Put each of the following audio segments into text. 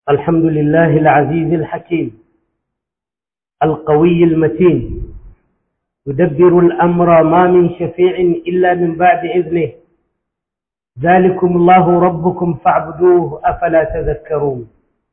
الحمد لله العزيز الحكيم القوي المتين يدبر الأمر ما من شفيع إلا من بعد إذنه ذلكم الله ربكم فاعبدوه أفلا تذكرون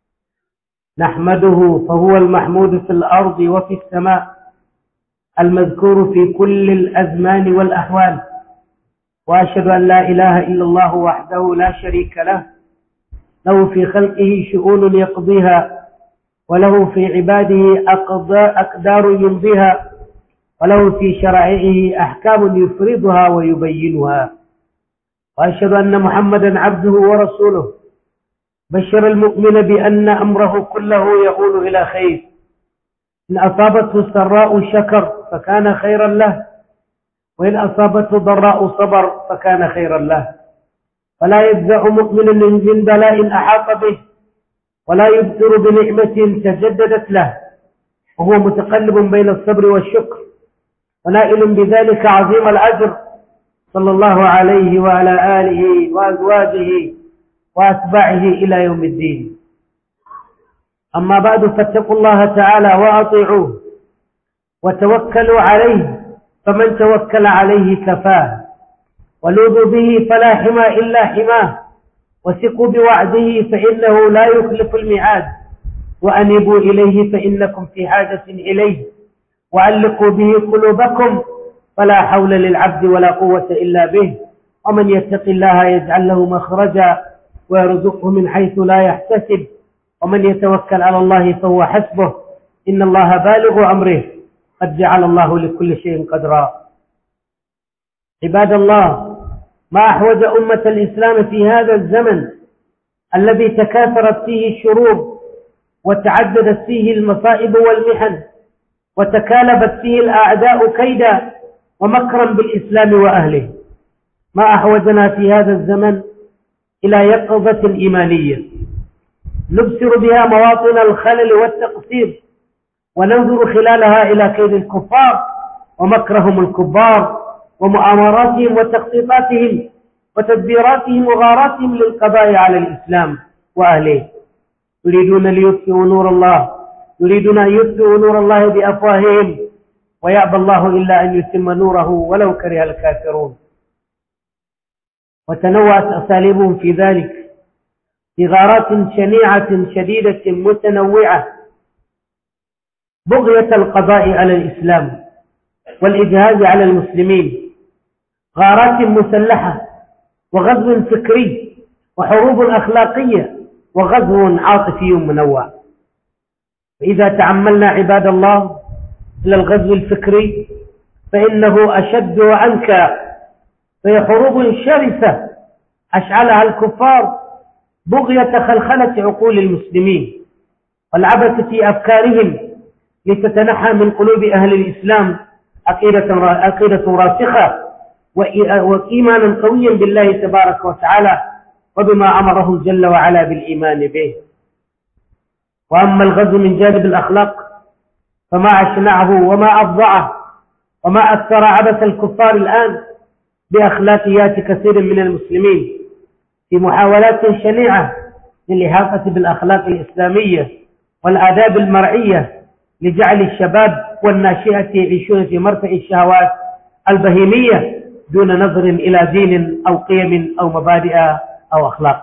نحمده فهو المحمود في الأرض وفي السماء المذكور في كل الأزمان والأحوال وأشهد أن لا إله إلا الله وحده لا شريك له له في خلقه شؤون يقضيها وله في عباده أقدار يمضيها وله في شرائعه أحكام يفرضها ويبينها وأشهد أن محمدا عبده ورسوله بشر المؤمن بأن أمره كله يقول إلى خير إن أصابته السراء شكر فكان خيرا له وإن أصابته ضراء صبر فكان خيرا له فلا يجزع مؤمن من بلاء أحاط به ولا يبصر بنعمة تجددت له وهو متقلب بين الصبر والشكر ونائل بذلك عظيم الأجر صلى الله عليه وعلى آله وأزواجه وأتباعه إلى يوم الدين أما بعد فاتقوا الله تعالى وأطيعوه وتوكلوا عليه فمن توكل عليه كفاه ولوذوا به فلا حمى إلا حماه وثقوا بوعده فإنه لا يخلف الميعاد وأنبوا إليه فإنكم في حاجة إليه وعلقوا به قلوبكم فلا حول للعبد ولا قوة إلا به ومن يتق الله يجعل له مخرجا ويرزقه من حيث لا يحتسب ومن يتوكل على الله فهو حسبه إن الله بالغ أمره قد جعل الله لكل شيء قدرا عباد الله ما أحوج أمة الإسلام في هذا الزمن الذي تكاثرت فيه الشرور وتعددت فيه المصائب والمحن وتكالبت فيه الأعداء كيدا ومكرا بالإسلام وأهله ما أحوجنا في هذا الزمن إلى يقظة إيمانية نبصر بها مواطن الخلل والتقصير وننظر خلالها إلى كيد الكفار ومكرهم الكبار ومؤامراتهم وتخطيطاتهم وتدبيراتهم وغاراتهم للقضاء على الإسلام وأهله يريدون ليطفئوا نور الله يريدون أن يطفئوا نور الله بأفواههم ويأبى الله إلا أن يتم نوره ولو كره الكافرون وتنوعت أساليبهم في ذلك في غارات شنيعة شديدة متنوعة بغية القضاء على الإسلام والإجهاز على المسلمين غارات مسلحة وغزو فكري وحروب أخلاقية وغزو عاطفي منوع فإذا تعملنا عباد الله إلى الغزو الفكري فإنه أشد وأنكى فهي حروب شرسة أشعلها الكفار بغية خلخلة عقول المسلمين والعبث في أفكارهم لتتنحى من قلوب أهل الإسلام عقيدة عقيدة راسخة وإيمانا قويا بالله تبارك وتعالى وبما أمره جل وعلا بالإيمان به وأما الغزو من جانب الأخلاق فما أشنعه وما أفظعه وما أثر عبث الكفار الآن بأخلاقيات كثير من المسلمين في محاولات شنيعة للإحاطة بالأخلاق الإسلامية والآداب المرعية لجعل الشباب والناشئة يعيشون في مرتع الشهوات البهيمية دون نظر إلى دين أو قيم أو مبادئ أو أخلاق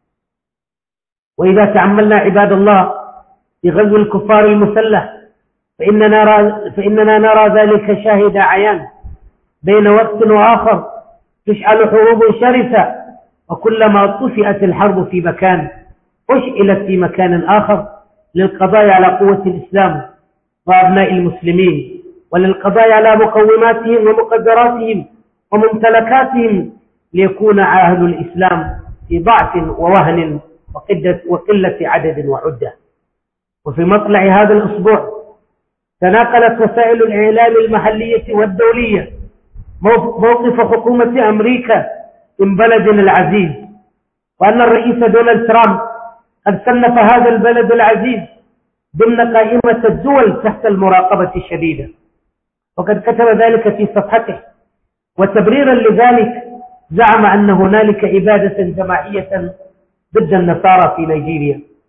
وإذا تعملنا عباد الله في غزو الكفار المسلح فإننا نرى, فإننا نرى ذلك شاهد عيان بين وقت وآخر تشعل حروب شرسة وكلما طفئت الحرب في مكان أشئلت في مكان آخر للقضاء على قوة الإسلام وأبناء المسلمين وللقضاء على مقوماتهم ومقدراتهم وممتلكاتهم ليكون عاهد الإسلام في ضعف ووهن وقلة عدد وعدة وفي مطلع هذا الأسبوع تناقلت وسائل الإعلام المحلية والدولية موقف حكومة أمريكا من بلدنا العزيز وأن الرئيس دونالد ترامب قد صنف هذا البلد العزيز ضمن قائمة الدول تحت المراقبة الشديدة وقد كتب ذلك في صفحته وتبريرا لذلك زعم أن هنالك إبادة جماعية ضد النصارى في نيجيريا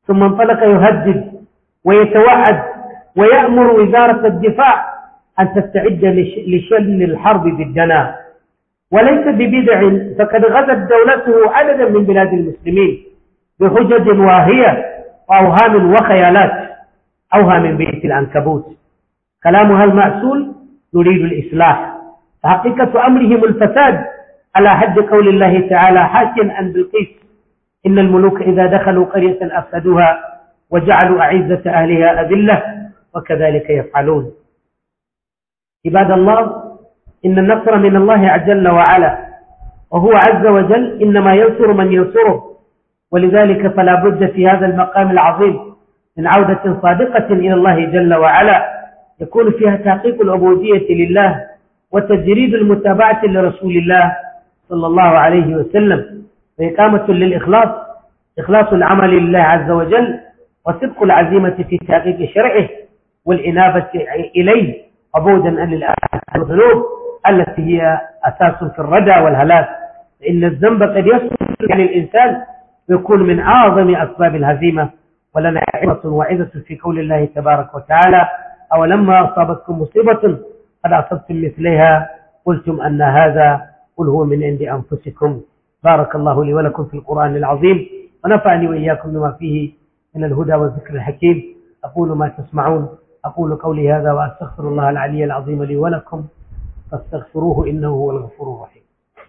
ثم انطلق يهدد ويتوعد ويأمر وزارة الدفاع أن تستعد لشن الحرب ضدنا وليس ببدع فقد غزت دولته عددا من بلاد المسلمين بحجج واهية وأوهام وخيالات أوهام بيت العنكبوت كلامها المأسول يريد الإصلاح فحقيقة أمرهم الفساد على حد قول الله تعالى حاكيا عن بالقيس إن الملوك إذا دخلوا قرية أفسدوها وجعلوا أعزة أهلها أذلة وكذلك يفعلون عباد الله إن النصر من الله جل وعلا وهو عز وجل إنما ينصر من ينصره ولذلك فلا بد في هذا المقام العظيم من عودة صادقة إلى الله جل وعلا يكون فيها تحقيق العبودية لله وتجريد المتابعة لرسول الله صلى الله عليه وسلم وإقامة للإخلاص إخلاص العمل لله عز وجل وصدق العزيمة في تحقيق شرعه والإنابة إليه عبودا عن الذنوب التي هي أساس في الردى والهلاك فإن الذنب قد يصل عن الإنسان ويكون من أعظم أسباب الهزيمة ولنا عظة وعظة في قول الله تبارك وتعالى أولما أصابتكم مصيبة قد أصبتم مثلها قلتم أن هذا قل هو من عند أنفسكم بارك الله لي ولكم في القرآن العظيم ونفعني وإياكم بما فيه من الهدى والذكر الحكيم أقول ما تسمعون أقول قولي هذا وأستغفر الله العلي العظيم لي ولكم فاستغفروه إنه هو الغفور الرحيم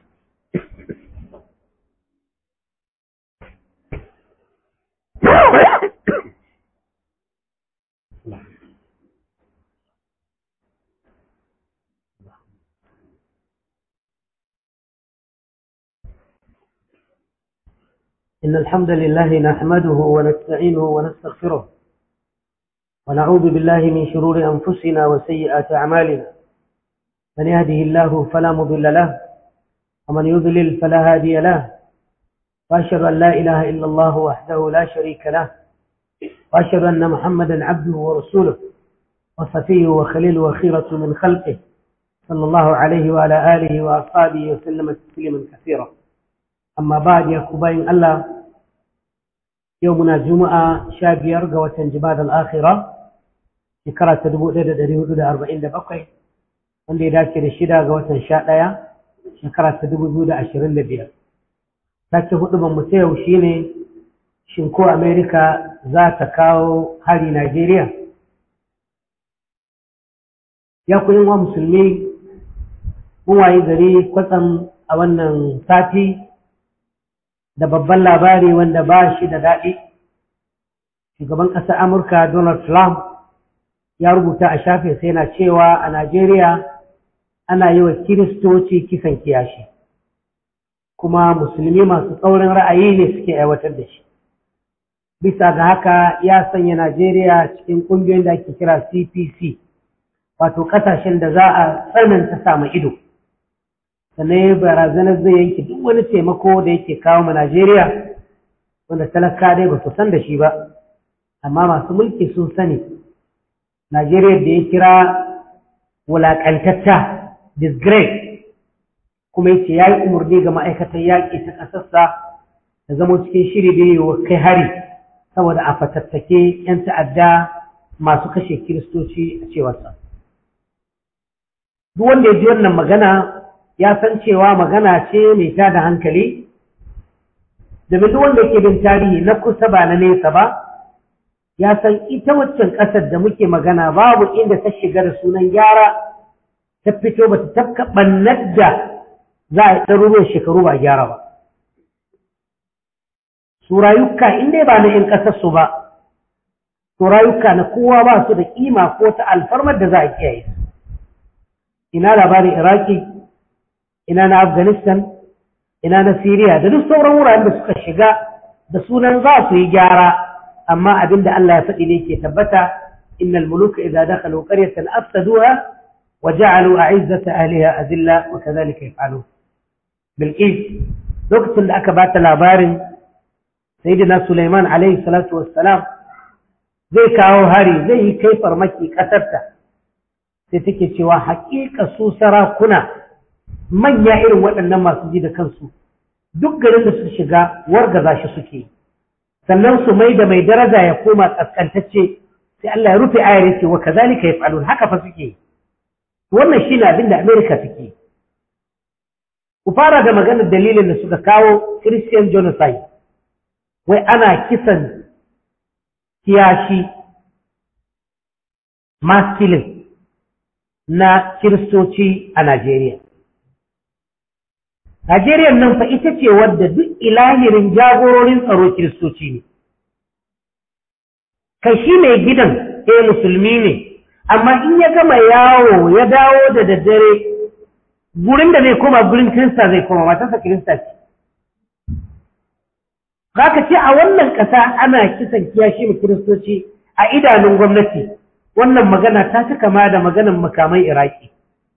إن الحمد لله نحمده ونستعينه ونستغفره ونعوذ بالله من شرور أنفسنا وسيئات أعمالنا من يهده الله فلا مضل له ومن يضلل فلا هادي له وأشهد أن لا إله إلا الله وحده لا شريك له وأشهد أن محمدا عبده ورسوله وصفيه وخليله وخيرة من خلقه صلى الله عليه وعلى آله وأصحابه وسلم تسليما كثيرا amma ba ya ku bayin Allah yau muna juma'a sha biyar ga watan jibad al'akhira shekara ta dubu ɗaya da ɗari hudu da arba'in da bakwai wanda ya dace da shida ga watan sha ɗaya shekara ta dubu biyu da ashirin da biyar sake hudu ban mutu yau shi ne shin ko amerika za ta kawo hari najeriya ya ku wa musulmi mun wayi gari kwatsam a wannan sati da babban labari wanda ba shi da daɗi shugaban ƙasar amurka donald trump ya rubuta a shafe sai na cewa a najeriya ana yi wa kiristoci kisan kiyashi kuma musulmi masu tsaurin ra'ayi ne suke aiwatar da shi bisa ga haka ya sanya najeriya cikin ƙungiyoyin da ake kira cpc wato ƙasashen da za a tsananta samu ido sannan ya barazanar zai yanke duk wani taimako da yake kawo ma Najeriya wanda talaka dai ba su san da shi ba amma masu mulki sun sani Najeriya da ya kira wulaƙantatta disgrace kuma yace ya yi umarni ga ma'aikatan yaƙi ta ƙasarsa da zama cikin shiri da yi kai hari saboda a fatattake 'yan ta'adda masu kashe kiristoci a cewarsa. Duk wanda ya ji wannan magana ya san cewa magana ce mai tada hankali domin duk wanda ke bin tarihi na kusa ba na nesa ba ya san ita waccan ƙasar da muke magana babu inda ta shiga da sunan gyara ta fito ba ta tafka ɓannar da za a yi ɗaruruwan shekaru ba gyara ba su rayuka in dai ba na 'yan ƙasarsu ba su rayuka na kowa ba su da ƙima ko ta alfarmar da za a kiyaye ina labarin iraki ina na Afghanistan, ina na Syria da duk sauran wuraren da suka shiga da sunan za su yi gyara, amma abin da Allah ya faɗi ne ke tabbata, innal muluka idza dakhalu qaryatan afsaduha wa ja'alu a'izzata ahliha azilla wa kadhalika yaf'alun. Bilqis lokacin da aka bata labarin Sayyidina Sulaiman alaihi salatu wassalam zai kawo hari zai yi kai farmaki ƙasarta sai take cewa haƙiƙa su sarakuna manya irin waɗannan masu ji da kansu duk garin da su shiga wargaza shi suke sannan su mai da mai daraja ya koma kaskantacce sai Allah ya rufe ayar yace wa kazalika yaf'alun haka fa suke wannan shine abin da America suke ku fara da maganar dalilin da suka kawo Christian genocide wai ana kisan kiyashi mass killing na kiristoci a Najeriya. Najeriya nan fa ita ce wadda duk ilahirin jagororin tsaro kiristoci ne. Kai shi mai gidan eh musulmi ne, amma in ya gama yawo ya dawo da daddare gurin da zai koma gurin kirista zai koma matarsa kirista ce. Za ka ce a wannan ƙasa ana kisan kiyashi mu kiristoci a idanun gwamnati. wannan magana ta ci kama da maganan makamai iraki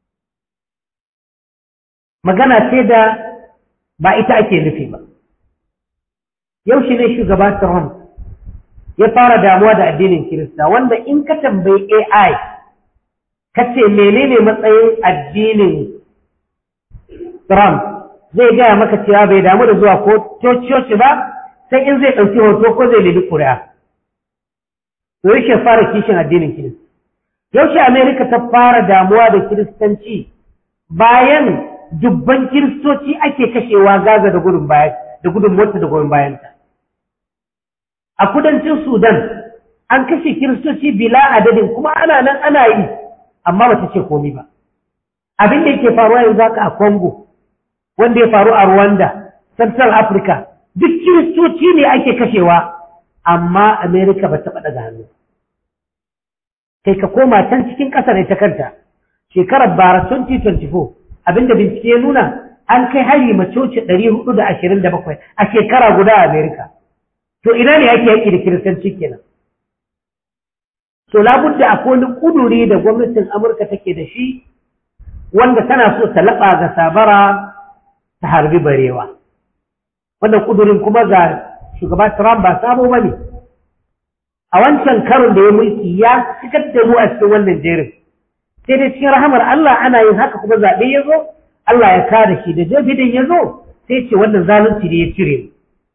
magana ce da ba ita ake nufi ba yau shi ne shugaba Trump ya fara damuwa da addinin Kirista wanda in ka tambayi AI ka ce menene matsayin addinin Trump zai gaya maka cewa bai damu da zuwa ko coci ba sai in zai ɗauki hoto ko zai lili ƙuri'a to yake fara kishin addinin Kirista. Yaushe Amerika ta fara damuwa da Kiristanci bayan dubban Kiristoci ake kashewa Gaza da gudun bayan da gudun mota da gudun bayanta. A kudancin Sudan an kashe Kiristoci bila adadin kuma ana nan ana yi amma ba ta ce komi ba. Abin da yake faruwa yanzu haka a Congo wanda ya faru a Rwanda, Central Africa, duk Kiristoci ne ake kashewa amma Amerika ba taɓa daga hannu. Kai ka koma can cikin ƙasar ita kanta, shekarar bara 2024 abinda bincike ya nuna an kai hari macoci 427 a shekara guda a Amerika. To ina ne ake yaƙi da kiristanci kenan? To labudda akwai wani ƙuduri da gwamnatin Amurka take da shi wanda tana so ta laɓa ga sabara ta harbi barewa. Wannan ƙudurin kuma ga shugaba Trump ba sabo ba ne. A wancan karon da ya mulki ya cikar da mu a cikin wannan jerin. Sai dai cikin rahamar Allah ana yin haka kuma zaɓe ya zo, Allah ya kare shi da Joe Biden ya zo, sai ce wannan zalunci da ya cire.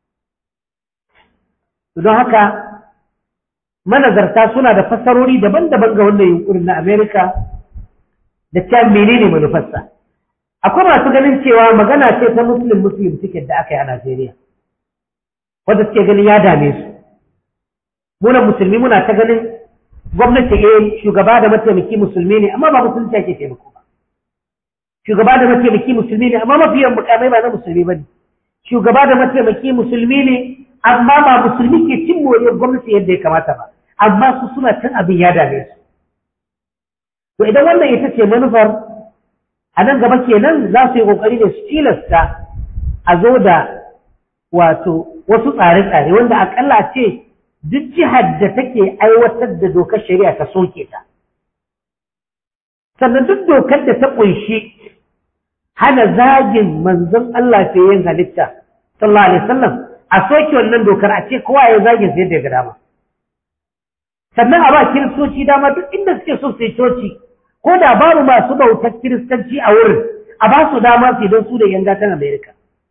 Don haka manazarta suna da fassarori daban-daban ga wannan yunkurin na Amerika da ta menene manufarsa. Akwai masu ganin cewa magana ce ta Muslim Muslim ticket da aka yi a Najeriya. Wanda suke ganin ya dame su. Muna musulmi muna ta ganin gwamnati eh shugaba da mataimaki musulmi ne amma ba musulunci ake taimako ba. Shugaba da mataimaki musulmi ne amma mafiyan mukamai ba na musulmi ba ne. Shugaba da mataimaki musulmi ne amma ba musulmi ke cin moriyar gwamnati yadda ya kamata ba. Amma su suna cin abin ya dame su. To idan wannan ita ce manufar a nan gaba kenan za su yi kokari da su tilasta a zo da wato wasu tsare-tsare wanda akalla ce duk jihar da take aiwatar da dokar shari'a ta soke ta. Sannan duk dokar da ta ƙunshi hana zagin manzon Allah ta yin halitta, sallallahu alaihi wasallam a soke wannan dokar a ce kowa ya zagin sai da ga dama. Sannan a ba kiristoci dama duk inda suke so su yi coci, ko da babu masu bautar kiristanci a wurin, a ba su dama su don su da yan gatan Amerika.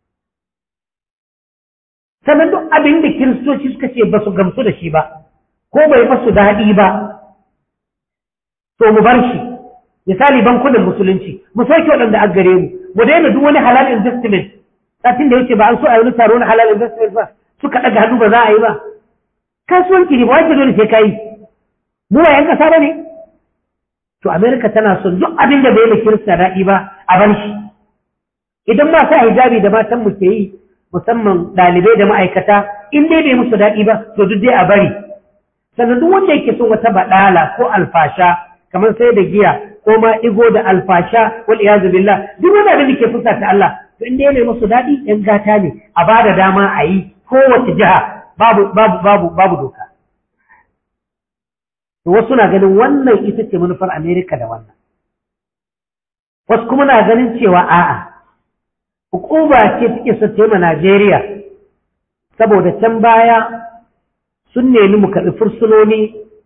sannan duk abin da kiristoci suka ce ba su gamsu da shi ba ko bai masu daɗi ba to mu bar shi misali bankunan musulunci mu sauke waɗanda an gare mu mu daina duk wani halal investment satin da yake ba an so a yi wani taro na halal investment ba suka ɗaga hannu ba za a yi ba kasuwanci ne ba wace dole sai ka yi mu ba yan ƙasa ba ne to amerika tana son duk abin da bai da kirista daɗi ba a bar shi idan ma sa hijabi da matan mu ke yi musamman ɗalibai da ma'aikata in dai bai musu daɗi ba to duk dai a bari sannan duk wanda yake son wata baɗala ko alfasha kamar sai da giya ko ma igo da alfasha wal iyazu billah duk wanda abin da ke fusa ta Allah to in dai bai musu daɗi yan gata ne a ba da dama a yi kowace jiha babu babu babu babu doka to wasu na ganin wannan ita ce manufar Amerika da wannan wasu kuma na ganin cewa a'a hukuma ce take so ta yi Najeriya saboda can baya sun nemi mu karɓi fursunoni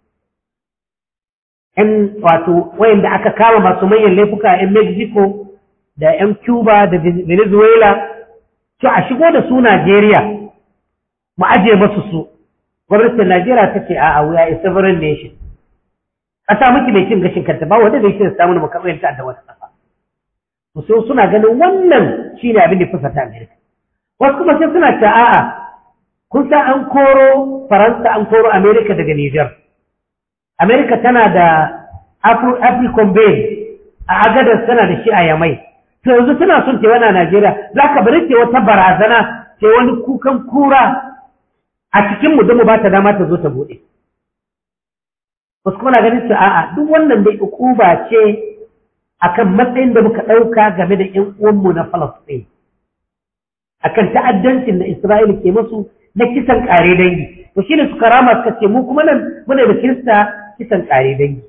‘yan wato wayanda aka kama masu manyan laifuka ‘yan Mexico da ‘yan Cuba da Venezuela to a shigo da su Najeriya mu aje masu su gwamnatin Najeriya ta ce a'a we are a sovereign nation ƙasa muke mai cin gashin kanta ba wanda zai ce samu mu kamar yadda da wata ƙasa to sai suna ganin wannan shine abin da fusata Amerika wasu kuma sai suna ce a'a kun san an koro Faransa an koro Amerika daga Niger Amerika tana da African Bay a agadar tana da shi a Yamai to yanzu tana son ta wani Najeriya za ka bari ce wata barazana ce wani kukan kura a cikin mu mu ba ta dama ta zo ta bude wasu kuma na ganin su a'a duk wannan dai ukuba ce akan matsayin da muka ɗauka game da ƴan uwanmu na Falasɗin akan ta'addancin da Isra'ila ke musu na kisan ƙare dangi to shine suka rama suka ce mu kuma nan muna da Kirista kisan ƙare dangi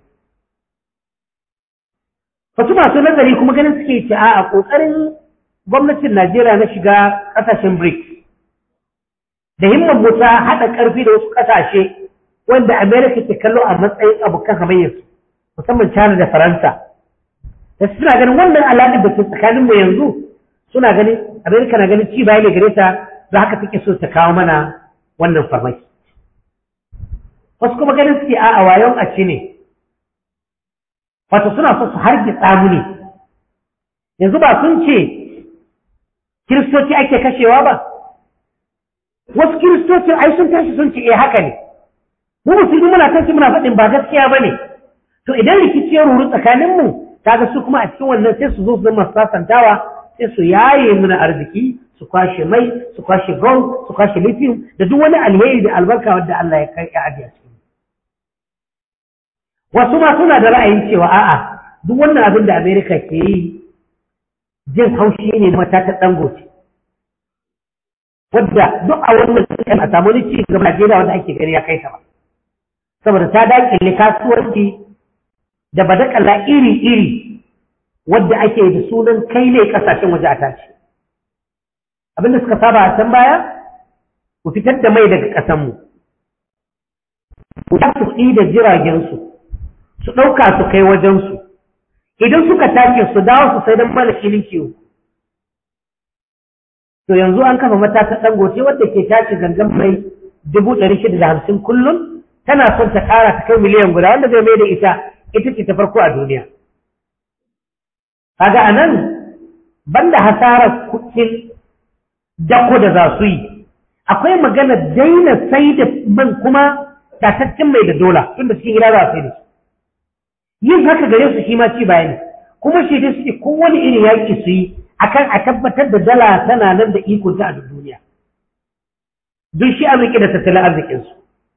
wasu masu nazari kuma ganin suke ce a ƙoƙarin gwamnatin Najeriya na shiga ƙasashen BRICS da himman mu ta haɗa ƙarfi da wasu ƙasashe wanda Amerika ke kallo a matsayin abokan hamayyarsu musamman China da Faransa da suna ganin wannan alaƙar da ke tsakanin mu yanzu suna ganin Amerika na ganin ci baya ne gare ta da haka take so ta kawo mana wannan farmaki wasu kuma ganin suke a wayon a ci ne wato suna so su hargitsa mu ne yanzu ba sun ce kiristoci ake kashewa ba wasu kiristocin ai sun tashi sun ce eh haka ne mu musulmi muna tashi muna faɗin ba gaskiya ba ne to idan rikici ya ruru tsakanin mu kaga su kuma a cikin wannan sai su zo su zama sasantawa sai su yaye muna arziki su kwashe mai su kwashe gold su kwashe lithium da duk wani alheri da albarka wanda Allah ya kai ya ajiye wasu ma suna da ra'ayin cewa a'a duk wannan abin da Amerika ke yi jin haushi ne mata ta dangote wadda duk a wannan kan a samu wani ci gaba Najeriya wanda ake gani ya kai ta ba saboda ta dakile kasuwanci da badakala iri-iri wadda ake da sunan kai ne kasashen waje a tashi abinda suka saba a can baya ku fitar da mai daga ƙasanmu ku ta su da jiragensu su ɗauka su kai wajensu idan suka tashi su dawo su sai don mana filin kiwo to yanzu an kafa matata dangote wadda ke tashi gangan mai dubu ɗari shida da hamsin kullum tana son ta ƙara ta kai miliyan guda wanda zai mai da ita ita ce ta farko a duniya kaga a nan banda hasarar kuɗin dako da za su yi akwai magana daina sai da man kuma tataccen mai da dola tunda cikin gida za su yi da yin haka gare su shi ma ci baya ne kuma shi dai suke kowane irin yaƙi su yi akan a tabbatar da dala tana nan da iko ta a duniya duk shi arziki da tattalin arzikinsu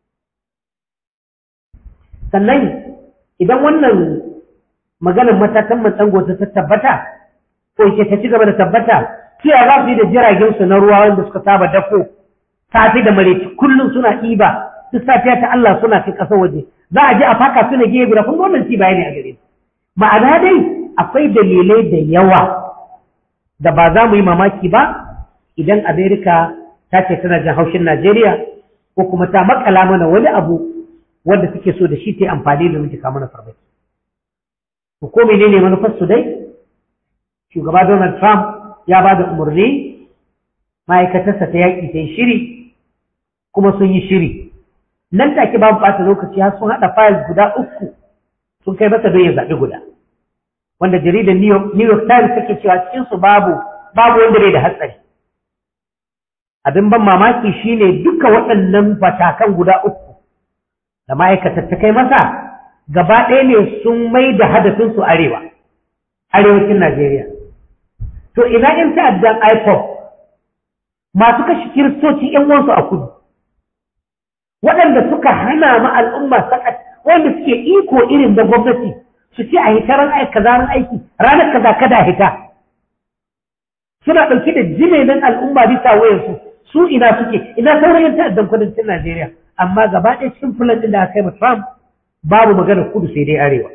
sannan idan wannan maganar matakan matsango ta tabbata ko ke ta ci gaba da tabbata kiya za su yi da jiragensu na ruwa wanda suka saba dako safi da mareci kullum suna ɗiba duk safiya ta Allah suna kai ƙasar waje za a je a faka su na gefe guda kun wannan ci bayani a gare su ma'ana dai akwai dalilai da yawa da ba za mu yi mamaki ba idan Amerika ta ce tana jin haushin Najeriya ko kuma ta makala mana wani abu wanda suke so da shi ta amfani da muke mana farmaki. Ko menene manufar su dai? Shugaba Donald Trump ya ba da umarni ma'aikatarsa ta yaƙi ta yi shiri kuma sun yi shiri. Nan take babu ɓata lokaci har sun haɗa fayil guda uku sun kai masa don ya zaɓi guda. wanda jaridar New York Times take cewa cikin su babu babu wanda bai da hatsari abin ban mamaki shine duka waɗannan batakan guda uku da ma'aikatar ta kai masa gaba ɗaya ne sun mai da hadafin su arewa arewacin Najeriya to ina in ta'addan IPOP masu kashe kiristoci ƴan uwansu a kudu waɗanda suka hana ma al'umma sakat wanda suke iko irin da gwamnati su ce a hita ran aiki kaza ran aiki ranar kaza kada hita suna ɗauke da jinenin al'umma bisa wayarsu su ina suke ina sauran yan ta'addan kudancin Najeriya amma gaba ɗaya cikin fulan ɗin da aka yi Trump babu maganar kudu sai dai arewa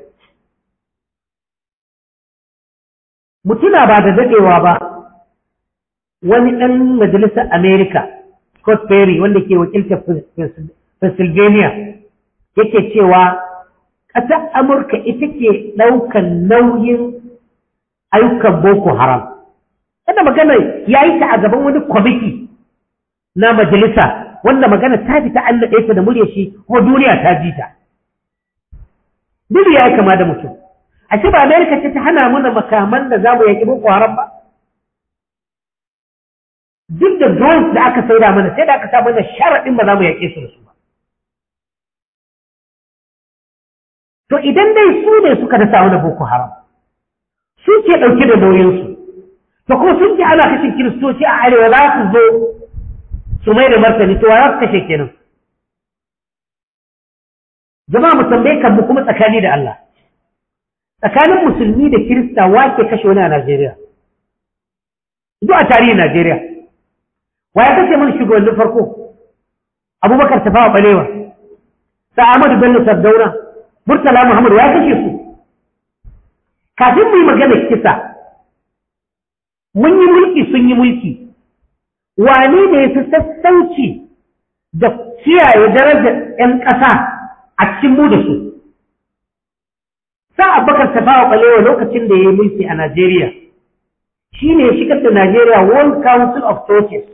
mutuna ba da daɗewa ba wani ɗan majalisar Amerika Scott Perry wanda ke wakiltar Pennsylvania yake cewa ƙasar Amurka ita ke ɗaukan nauyin ayyukan Boko Haram. Kada magana ya yi ta a gaban wani kwamiti na majalisa wanda magana ta fi ta Allah ɗaya da murya shi kuma duniya ta ji ta duniya ya kama da mutum a ce ba Amerika ce ta hana mana makaman da za mu yaƙi boko haram ba duk da drones da aka saida mana sai da aka sa mana sharaɗin ba za mu yaƙe su da su ba to idan dai su ne suka dasa wani boko haram su ke ɗauke da nauyinsu to kuma sun ce ana kashe kiristoci a arewa za su zo su mai da martani to za su kashe kenan jama'a mu tambaye kan mu kuma tsakani da Allah tsakanin musulmi da kirista wake kashe wani a Najeriya duk a tarihin Najeriya wa ya kashe mana shugabannin farko Abubakar Tafawa Balewa sa Ahmadu Bello Sardauna Murtala Muhammad ya kashe su kafin mu yi magana kisa mun yi mulki sun yi mulki wane ne ya fi sassauci da kiyaye darajar 'yan ƙasa a cikin mu da su sa abubakar tafawa ɓalewa lokacin da ya yi mulki a Najeriya shi ne ya shigar da Najeriya World Council of Churches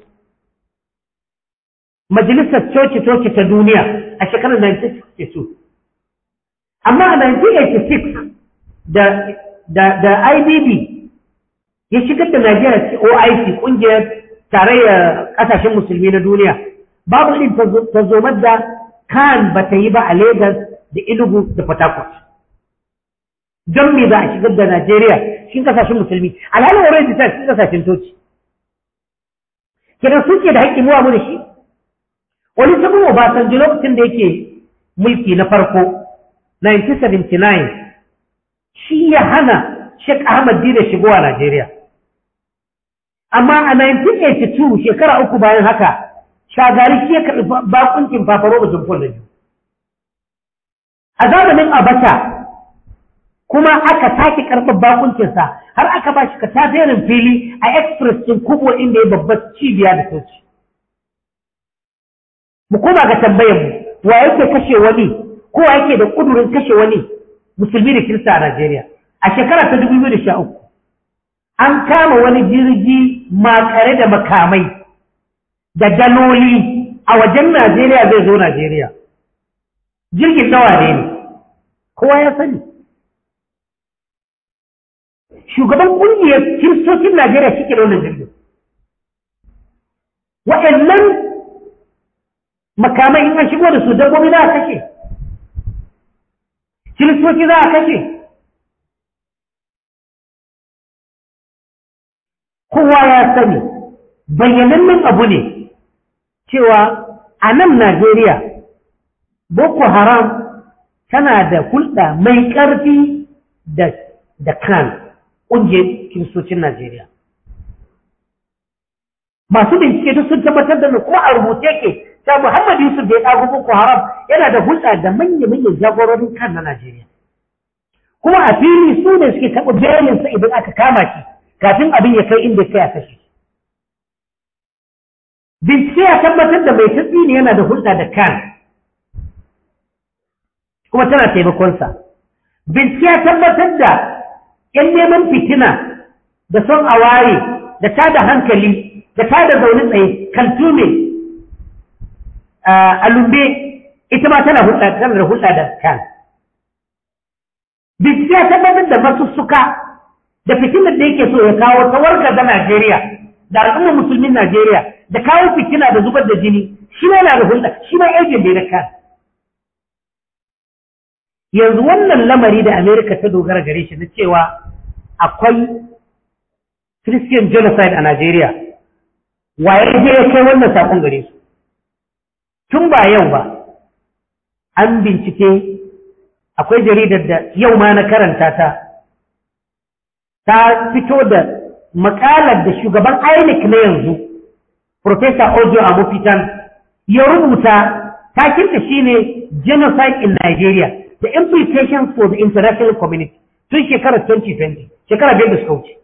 majalisar coci-coci ta duniya a shekarar 1962 amma a 1986 da da da IBB ya shigar da Najeriya ci OIC kungiyar tarayyar kasashen musulmi na duniya babu irin tazomar da kan ba ta yi ba a Lagos da Enugu da Port Harcourt don me za a shigar da Najeriya cikin kasashen musulmi alhalin already ta cikin kasashen toci kidan suke da haƙƙi muwa mu da shi wani sabon Obasanjo lokacin da yake mulki na farko 1979 shi ya hana Sheikh Ahmad Dina shigowa Najeriya. Amma a 1982 shekara uku bayan haka, shagari shi ya karɓi bakuncin fafaro ba jimfon da biyu. A zamanin Abacha kuma aka sake karɓar bakuncinsa har aka ba shi katafiyarin fili a express ɗin kubo inda ya babbar cibiya da soci. Mu koma ga tambayar mu, wa yake kashe wani, ko wa yake da ƙudurin kashe wani musulmi da kirista a Najeriya. A shekara ta dubu biyu da sha uku, an kama wani jirgi makare da makamai da daloli a wajen Najeriya zai zo Najeriya. Jirgin nawa ne ne, kowa ya sani. Shugaban ƙungiyar kiristocin Najeriya shi ke wannan jirgin. Waɗannan makamai in an shigo da su dabbobi za a kashe. Kiristoci za a kashe. kowa ya sani bayyanannen abu ne cewa a nan Najeriya Boko Haram tana da hulɗa mai ƙarfi da da kan ƙungiyar kiristocin Najeriya. Masu bincike duk sun tabbatar da ko a rubuce ke ta Muhammad Yusuf da ya ɗago Boko Haram yana da hulɗa da manya-manyan jagororin kan na Najeriya. Kuma a fili su ne suke taɓa belinsa idan aka kama shi kafin abin ya kai inda kai a kashe. Bincike ya tabbatar da mai tatsi ne yana da hulɗa da kan, kuma tana taimakonsa. Bincike ya tabbatar da ‘yan neman fitina da son aware da tada hankali da tada zaune tsaye kaltume a lumbe ita ma tana hulɗa tana da hulɗa da kan. Bincike ya tabbatar da masussuka da fitinar da yake so ya kawo ta warga da Najeriya da al'ummar musulmin Najeriya da kawo fitina da zubar da jini shi ma yana da hulɗa shi ma aikin da ya kan yanzu wannan lamari da Amerika ta dogara gare shi na cewa akwai Christian genocide a Najeriya waye je ya kai wannan sakon gare su tun ba yau ba an bincike akwai jaridar da yau ma na karanta ta ta fito da makalar da shugaban INEC na yanzu, Professor Ojo Amofitan, ya rubuta takinta shine Genocide in Nigeria, the implications for the international community tun shekarar 2020, shekarar biyar da suka wuce.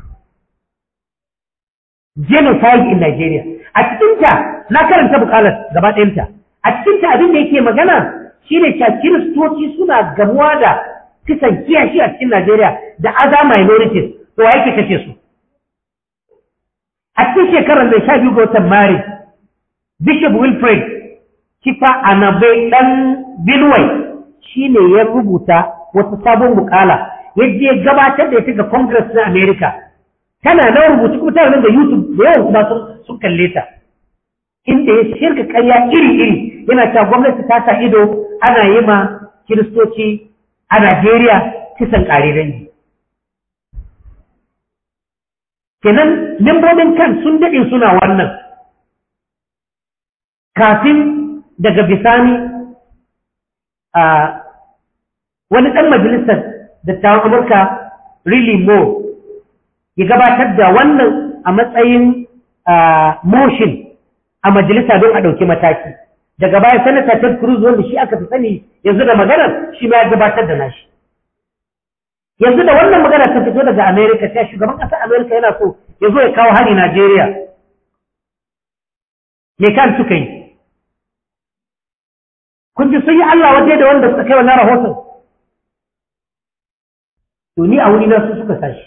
Genocide in Nigeria. A cikinta na karanta bukalar gaba ɗayanta. A cikinta abin da yake magana shine cewa kiristoci suna gamuwa da kisan kiyashi a cikin Najeriya da other minorities to wa yake kashe su. A cikin shekarar da sha biyu ga watan Maris Bishop Wilfred Kifa Anabe ɗan Benue shi ne ya rubuta wata sabon mukala yadda ya gabatar da ita ga Congress na America. Tana na rubutu kuma tana nan da YouTube da yawan kuma sun kalle ta. Inda ya shirka karya iri-iri yana cewa gwamnati ta sa ido ana yi ma Kiristoci a Najeriya kisan ƙare dangi. Kenan membobin kan sun daɗe suna wannan. Kafin daga bisani a wani ɗan majalisar dattawan Amurka really more ya gabatar da wannan a matsayin motion a majalisa don a ɗauki mataki. Daga baya sanata Ted Cruz wanda shi aka fi sani yanzu da maganar shi ma ya gabatar da nashi. Yanzu da wannan magana ta fito daga Amerika sai shugaban ƙasar Amerika yana so ya zo ya kawo hari Najeriya. Me kan suka yi? kun ji sun yi Allah waje da wanda suka kai wannan rahoton to ni a wuri na su suka sashi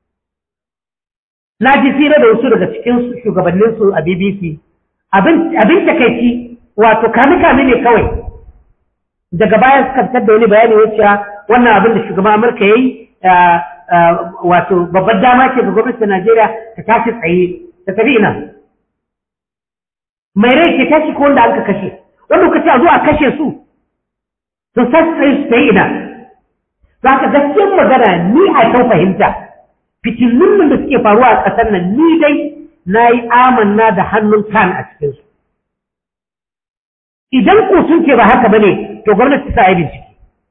na ji tsira da wasu daga cikin shugabannin su a BBC abin takaici wato kame kame ne kawai daga baya suka fitar da wani bayani wacce wannan abin da shugaban Amurka yayi wato babbar dama ce ga gwamnatin Najeriya ta tashi tsaye ta tafi ina mai rai ke tashi ko wanda aka kashe wanda kuka ce a zo a kashe su to sai su ta ina za ka gaskiyar magana ni a kan fahimta fitilun da suke faruwa a ƙasar nan ni dai na yi amanna da hannun kan a cikinsu idan ko sun ce ba haka ba ne to gwamnati ta yi bincike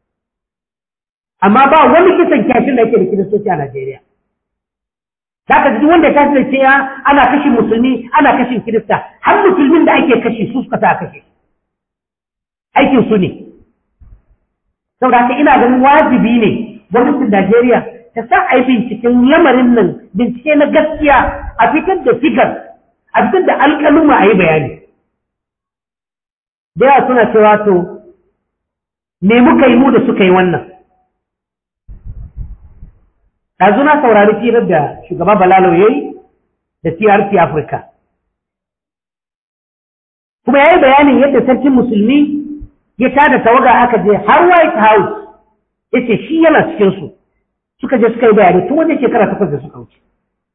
amma ba wani kisan kyashin da yake da kiristoci a Najeriya za ka ji wanda ya tashi da cewa ana kashin musulmi ana kashin kirista har musulmin da ake kashe su suka ta kashe aikin su ne saboda haka ina ganin wajibi ne gwamnatin Najeriya ta sa a yi binciken lamarin nan bincike na gaskiya a fitar da figar a fitar da alƙaluma a yi bayani da yawa suna cewa to me muka yi mu da suka yi wannan ɗazu na saurari firar da shugaba Balalo ya yi da TRT Afirka kuma ya yi bayanin yadda sarkin musulmi ya tada tawaga aka je har White House ya ce shi yana cikinsu suka je suka yi bayani tun wajen shekara takwas da suka wuce.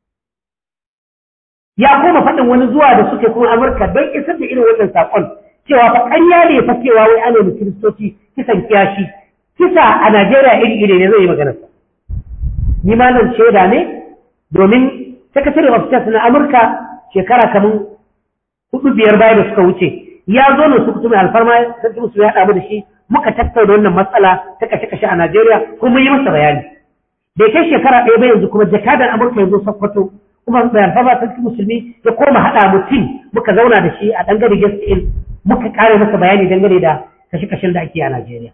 Ya koma faɗin wani zuwa da suke kuma Amurka don isar da irin wannan saƙon cewa fa ƙarya ne fa cewa wai ana da kiristoci kisan kiyashi kisa a Najeriya iri iri ne zai yi magana Ni ma nan shaida ne domin Secretary of State na Amurka shekara kamar hudu biyar baya da suka wuce ya zo ne su kutu mai alfarma sarki musu ya haɗa da shi muka tattauna wannan matsala ta kashe-kashe a Najeriya kuma yi masa bayani. Da kai shekara ɗaya ba yanzu kuma jakadan Amurka ya zo Sokoto kuma mai alfarma sarki musulmi ya koma haɗa mutum muka zauna da shi a ɗangare guest in muka ƙare masa bayani dangane da kashe-kashen da ake a Najeriya.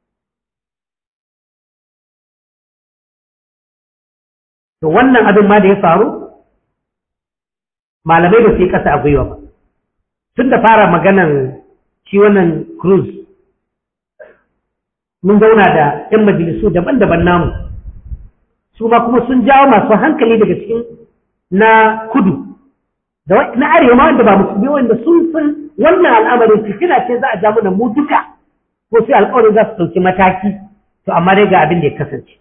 To wannan abin ma da ya faru malamai ba su yi ƙasa a gwiwa ba. tun da fara maganan shi wannan cruise mun zauna da 'yan majalisu daban-daban namu su ma kuma sun jawo masu hankali daga cikin na kudu da na arewa wanda ba musulmi wanda sun san wannan al'amarin fitina ce za a ja mana mu duka ko sai alƙawarin za su ɗauki mataki to amma dai ga abin da ya kasance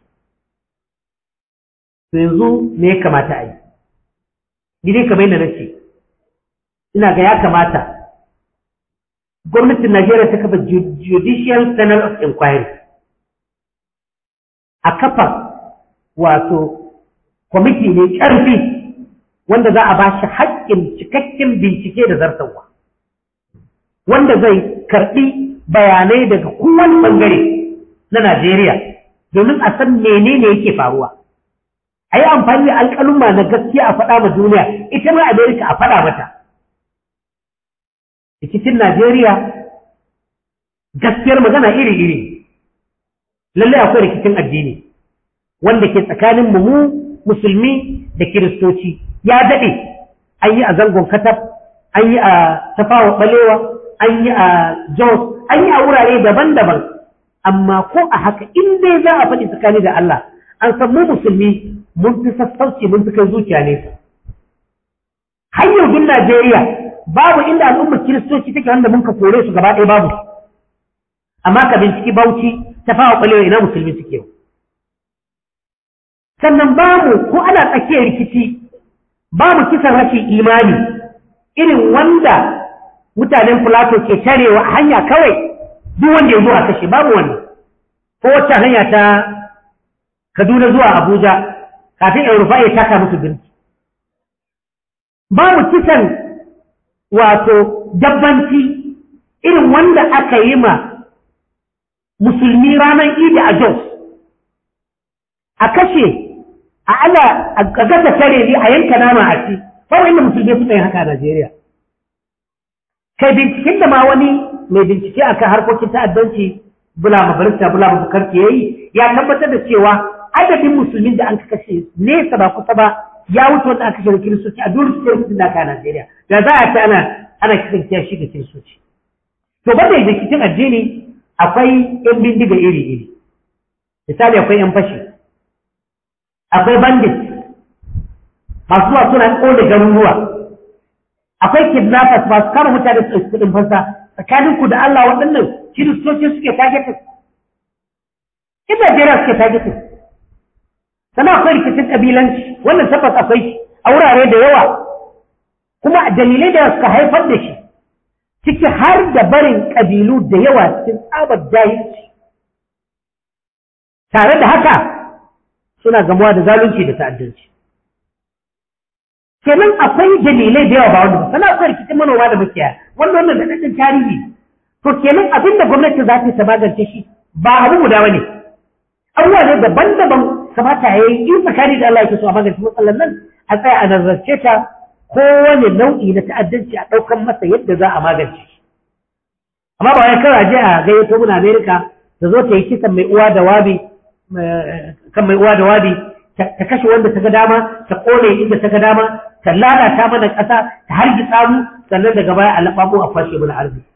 to yanzu me ya kamata a yi ni dai kamar yadda na ce ina ga ya kamata gwamnatin Najeriya ta kafa Judicial Panel of Inquiry a kafa wato kwamiti mai ƙarfi wanda za a ba shi haƙƙin cikakken bincike da zartarwa wanda zai karɓi bayanai daga kowane ɓangare na Najeriya domin a san menene yake faruwa. A yi amfani da alƙaluma na gaskiya a faɗa ma duniya, ita ma Amerika a faɗa mata. rikicin Najeriya gaskiyar magana iri-iri, lallai akwai rikicin addini wanda ke tsakanin mu musulmi da kiristoci ya daɗe an yi a zangon katab, an yi a tafawa ɓalewa, an yi a Jos, an yi a wurare daban-daban, amma ko a haka in dai za a faɗi tsakani da Allah, an san mu musulmi mun fi sassauci mun fi kai zuciya nesa. Hanyar bin Najeriya babu inda al'ummar kiristoci take wanda mun ka kore su gaba ɗaya babu amma ka binciki bauchi ta fawa ɓalewa ina musulmi suke sannan bamu ko ana tsakiyar rikici babu kisan rashin imani irin wanda mutanen Filato ke tarewa hanya kawai duk wanda ya zo a kashe babu wani ko wacce hanya ta Kaduna zuwa Abuja kafin in rufa ya taka musu birki babu kisan wato dabbanci irin wanda aka yi ma musulmi ranar idi a Jos a kashe a ala a gasa tare ne a yanka nama a ci kawai inda musulmi suka yi haka a Najeriya kai binciken da ma wani mai bincike akan harkokin ta'addanci bula mabarista bula mabukarki yayi ya tabbatar da cewa adadin musulmin da an kashe nesa ba kusa ba ya wuce wanda aka kashe kiristoci a duk kiristoci da aka a Najeriya da za a ce ana ana kisan kiyashi ga kiristoci to banda rikicin addini akwai yan bindiga iri iri misali akwai yan fashi akwai bandit masu zuwa suna kone garuruwa akwai kidnappers masu kama mutane su ɗauki kuɗin fansa tsakanin ku da Allah waɗannan kiristoci suke targeted in Najeriya suke targeted sannan akwai rikicin ƙabilanci wannan tabbas akwai shi a wurare da yawa kuma dalilai da suka haifar da shi ciki har da barin ƙabilu da yawa cikin tsabar jahilci tare da haka suna gamuwa da zalunci da ta'addanci kenan akwai dalilai da yawa ba wanda sana akwai rikicin manoma da makiyaya wanda wannan da ɗan tarihi to kenan abin da gwamnati za ta yi ta magance shi ba abu guda ba ne abubuwa ne daban-daban kamata ya yi in tsakani da Allah yake so a magance matsalar nan a tsaya a nazarce ta kowane nau'i na ta'addanci a ɗaukan masa yadda za a magance shi amma ba wai kawai je a gayyato mun Amerika ta zo ta yi kisan mai uwa da wabi kan mai uwa da wabi ta kashe wanda ta ga dama ta kone inda ta ga dama ta lalata mana ƙasa ta hargitsa mu sannan daga baya a laɓaɓo a fashe mana arziki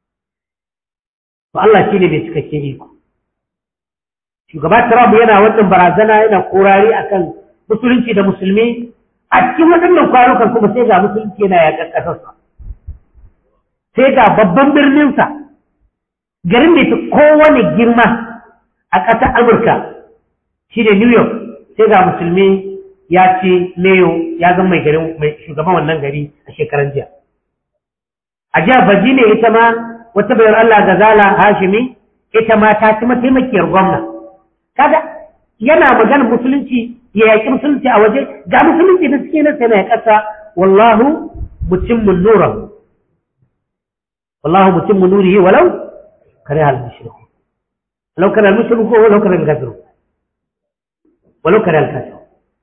to Allah shi ne mai cikakken iko shugaba Trump yana wannan barazana yana korari akan musulunci da musulmi a cikin waɗannan kwanukan kuma sai ga musulunci yana yaƙar ƙasarsa sai ga babban birninsa garin da ya kowane girma a ƙasar Amurka shi ne New York sai ga musulmi ya ce Mayo ya zama mai garin mai shugaban wannan gari a shekaran jiya. A jihar Virginia ita ma wata bayar Allah Gazala Hashimi ita ma ta ci mataimakiyar gwamna. Kaga yana magana musulunci ya yaƙi musulunci a waje ga musulunci da suke nan sai na ƙasa wallahu mutimmun nura. Wallahu mutimmun nurihi walau kare hal mushriku. Walau kare al mushriku walau kare al kafiru. Walau kare al kafiru.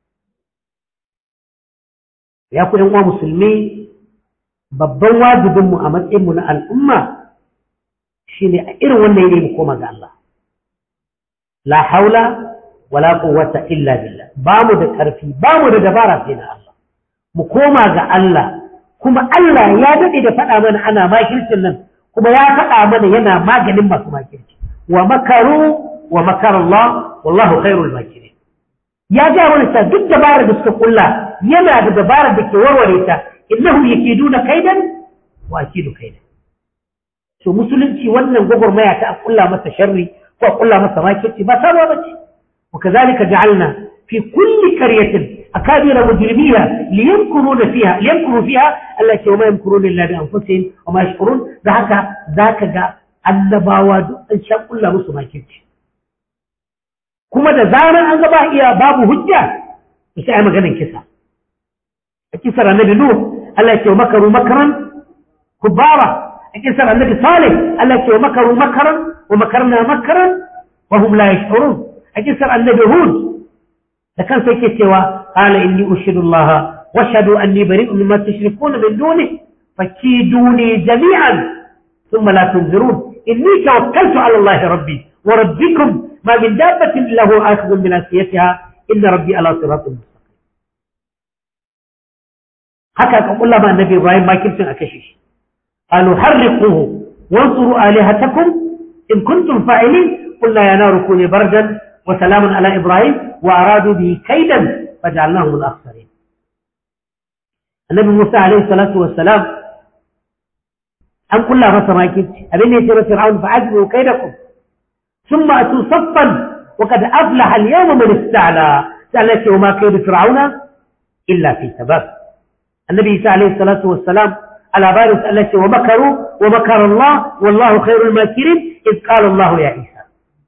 ya ku uwa musulmi babban wajibinmu a matsayinmu na al'umma shi ne a irin wannan yanayi mu koma ga Allah. La haula wala quwwata illa billah ba mu da ƙarfi ba mu da dabara sai na Allah. Mu koma ga Allah kuma Allah ya daɗe da faɗa mana ana makircin nan kuma ya faɗa mana yana maganin masu makirci. Wa makaru wa makar Allah wallahu khairul makirin. Ya ga wani sa duk dabarar da suka kulla yana da dabarar da ke warware ta innahum yakiduna kaidan wa akidu kaidan to musulunci wannan gwagwarmaya ta kulla masa sharri ko kulla masa makirci ba sabuwa bace wa kazalika ja'alna fi kulli qaryatin akabira mujrimiha liyamkuruna fiha liyamkuru fiha allati wa ma yamkuruna illa bi anfusihim wa ma yashkurun da haka zaka ga annabawa duk an sha kulla musu makirci kuma da zaran an ga ba iya babu hujja sai ai maganar kisa kisar annabi Nuh Allah ce makaru makaran kubara a kisar annabi Salih Allah ce makaru makaran wa makarna makaran wa hum la yash'urun a kisar annabi Hud da kansa yake cewa qala inni ushidu Allah wa ashhadu anni bari'un mimma tushrikuna min duni fakiduni jami'an thumma la tunzirun inni tawakkaltu ala Allah rabbi wa rabbikum ma min dabbatin illa huwa akhidhun bi nasiyatiha inna rabbi ala siratin haka ka kulla ma annabi Ibrahim makircin a kashe shi qalu harriquhu wansuru alihatakum in kuntum fa'ilin qulna ya naru kuni bardan wa salamun ala Ibrahim wa aradu bihi kaidan faj'alnahum al-akhsarin annabi Musa alayhi salatu wassalam an kulla masa makirci abin da ya ce masa fir'aun fa ajru kaidakum thumma atu saffan wa qad aflaha al-yawma man ista'la sai ce wa ma kaidu fir'auna illa fi tabab annabi isa alaihi salatu wassalam على بارس التي ومكروا ومكر الله والله خير الماكرين إذ قال الله يا عيسى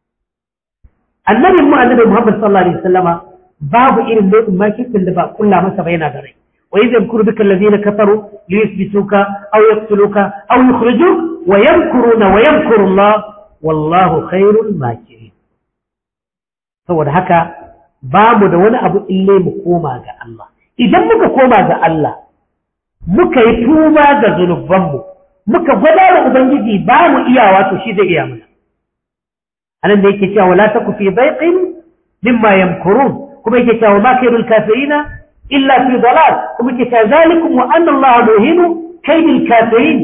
النبي مو النبي محمد صلى الله عليه وسلم باب إلى اللوء ما كنت لبا كل ما سبينا دري وإذ يمكر بك الذين كفروا ليثبتوك أو يقتلوك أو يخرجوك ويمكرون ويمكر الله والله خير الماكرين saboda haka ba mu da wani abu ille mu koma ga Allah idan muka koma ga Allah muka yi tuba ga zunubanmu muka gwada da ubangiji ba mu iyawa to shi zai iya mana anan da yake cewa wala taku fi daiqin mimma yamkurun kuma yake cewa ma kayrul kafirina illa fi dalal kuma yake cewa zalikum wa anna allaha muhinu kaydil kafirin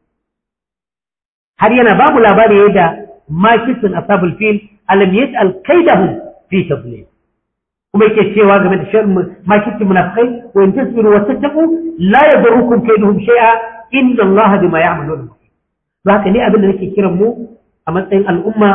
har yana ba mu labari yadda makisun ashabul fil alam yaj'al kaydahum fi tadlil kuma yake cewa game da sharrin makitin munafikai wa in tasbiru wa tattaqu la yadurrukum kayduhum shay'a inna allaha bima ya'malun ba haka ne abin da nake kiran mu a matsayin al'umma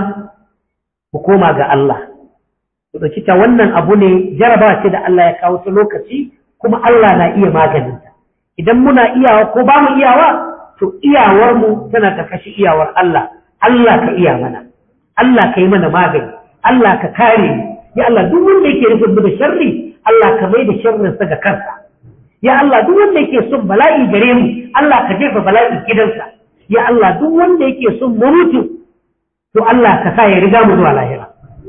mu koma ga Allah ku dauki ta wannan abu ne jarabawa ce da Allah ya kawo ta lokaci kuma Allah na iya maganin ta idan muna iyawa ko ba mu iyawa to iyawar mu tana karkashin iyawar Allah Allah ka iya mana Allah ka yi mana magani Allah ka kare mu ya Allah duk wanda yake nufin da sharri Allah ka mai da sharrinsa ga kansa ya Allah duk wanda yake son bala'i gare mu Allah ka jefa bala'i gidansa ya Allah duk wanda yake son mu mutu to Allah ka sa ya riga mu zuwa lahira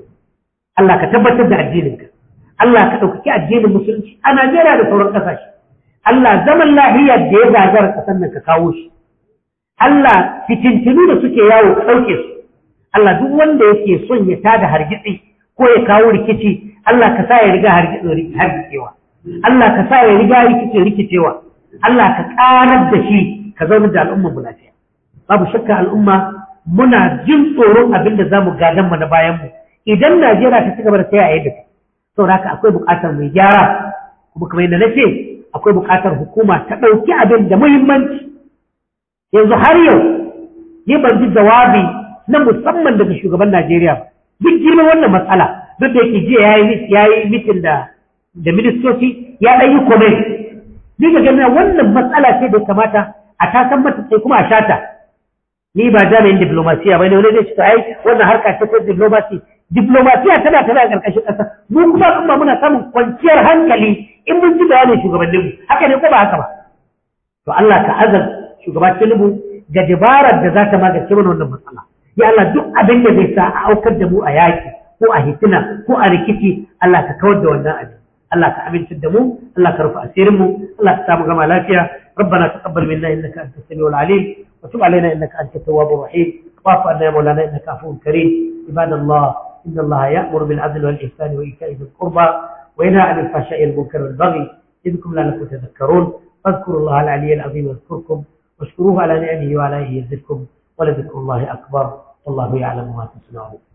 Allah ka tabbatar da addininka Allah ka ɗaukaki addinin musulunci a Najeriya da sauran ƙasashe Allah zaman lahiyar da ya gagara ƙasar nan ka kawo shi Allah fitintinu da suke yawo ka ɗauke su Allah duk wanda yake son ya tada hargitsi ko ya kawo rikici Allah ka sa ya riga hargitsewa Allah ka sa ya riga rikice rikicewa Allah ka karar da shi ka zauna da al'umma mu lafiya babu shakka al'umma muna jin tsoron abin da zamu gadan mu na bayan mu idan Najeriya ta cigaba da tsaya a yadda saboda haka akwai buƙatar mai gyara kuma kamar yadda nace akwai buƙatar hukuma ta ɗauki abin da muhimmanci yanzu har yau ni ban ji jawabi na musamman daga shugaban Najeriya ba duk girman wannan matsala duk da yake jiya ya yi mitin da da ministoci ya ɗan yi comment ni ga ganin wannan matsala ce da kamata a tasan mata sai kuma a shata ni ba jami'in diplomasiya ba ne wani zai ce ai wannan harka ce ta diplomasi diplomasiya tana tana a ƙarƙashin ƙasa mu kuma kuma muna samun kwanciyar hankali in mun ji bayanin shugabanninmu haka ne ko ba haka ba to Allah ka azal shugaba Tinubu ga dabarar da za ta magance mana wannan matsala ya Allah duk abin da zai sa a aukar da mu a yaki ko a hitina ko a rikici Allah ka kawar da wannan abin Allah ka amintar da mu Allah ka rufe asirin mu Allah ka samu gama lafiya ربنا تقبل منا انك انت السميع العليم وتب علينا انك انت التواب الرحيم واعف عنا يا مولانا انك عفو كريم عباد الله ان الله يامر بالعدل والاحسان وايتاء ذي القربى وينهى عن الفحشاء والمنكر والبغي يذكركم لعلكم تذكرون فاذكروا الله العلي العظيم يذكركم واشكروه على نعمه وعلى اله يزدكم ولذكر الله اكبر والله يعلم ما تصنعون